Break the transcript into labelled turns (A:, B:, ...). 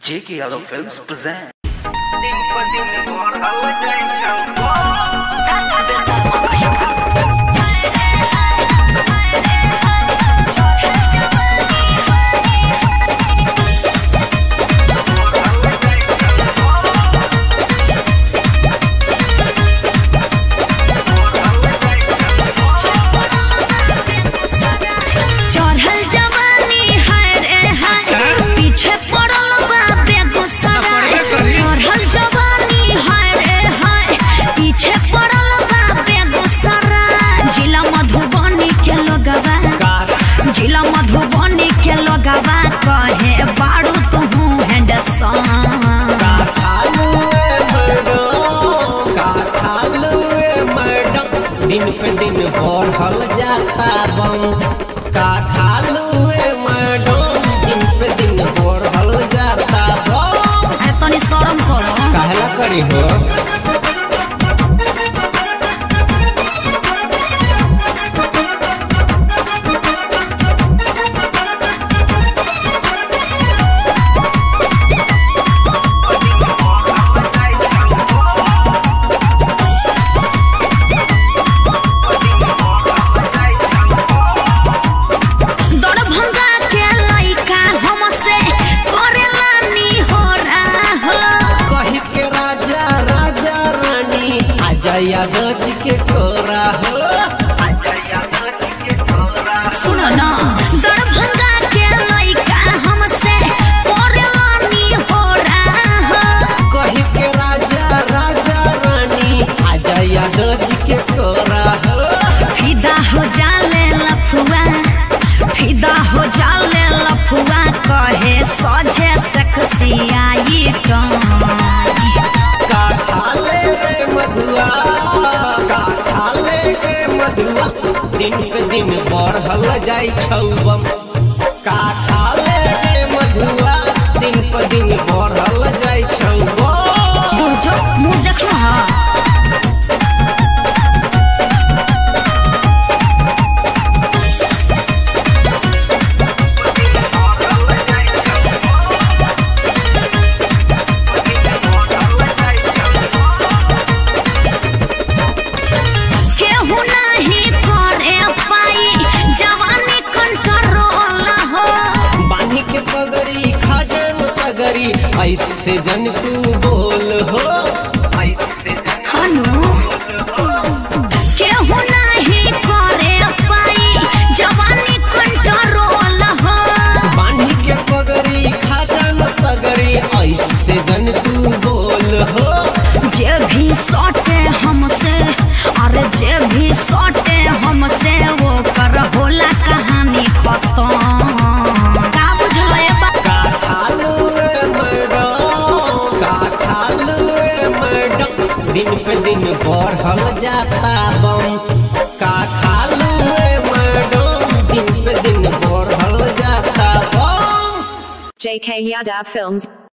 A: J.K. Yadav Films present.
B: चढ़ल जवानी है रे है पीछे पड़ल बा बेगूसराय चढ़ल जवानी है रे है पीछे पड़ल बा बेगूसराय जिला मधुबनी के लोगवा जिला मधुबनी के लोगवा कहे बाड़ू तू हैंडसम
C: दिन पे दिन बढ़ल जाता बम का खालू मैडम दिन पे दिन बढ़ल जाता बम
B: है तनी शर्म करो
C: कहला करी हो
B: दरभंगा के लइका हमसे करेला नी हो रहा हो
C: कही के राजा राजा रानी आजा यादव जी के कोरा हो
B: सुनो ना दरभंगा के लइका हमसे करेला नी हो रहा हो
C: कही के राजा राजा रानी आजा यादव जी के कोरा हो
B: फिदा हो जाले लफुआ फिदा हो जाले लफुआ कहे सोझे सकसियाई टम
C: का खाले रे मधुआ का खाले रे मधुआ दिन पे दिन बढ़ल जाई छौबम का खाले रे मधुआ दिन पे दिन बढ़ल जाई छौबम
B: बुरजो मुंह देखलो हा केहू नहीं करे पाई जवानी कंट्रोल हो
C: बानी के पगड़ी खाजन सगरी ऐसे जन तू बोल हो
B: हनु केहू नहीं करे पाई जवानी कंट्रोल हो
C: बानी के पगड़ी खाजन सगरी ऐसे जन तू बोल हो
B: जे भी सटे हमसे अरे जे भी सटे हमसे वो कर होला कहानी खत्म का बुझलो ए बा
C: का खालू रे मैडम का खालू रे मैडम दिन पे दिन बढ़ल जाता बम का खालू रे मैडम दिन पे दिन बढ़ल जाता बम
D: JK Yadav Films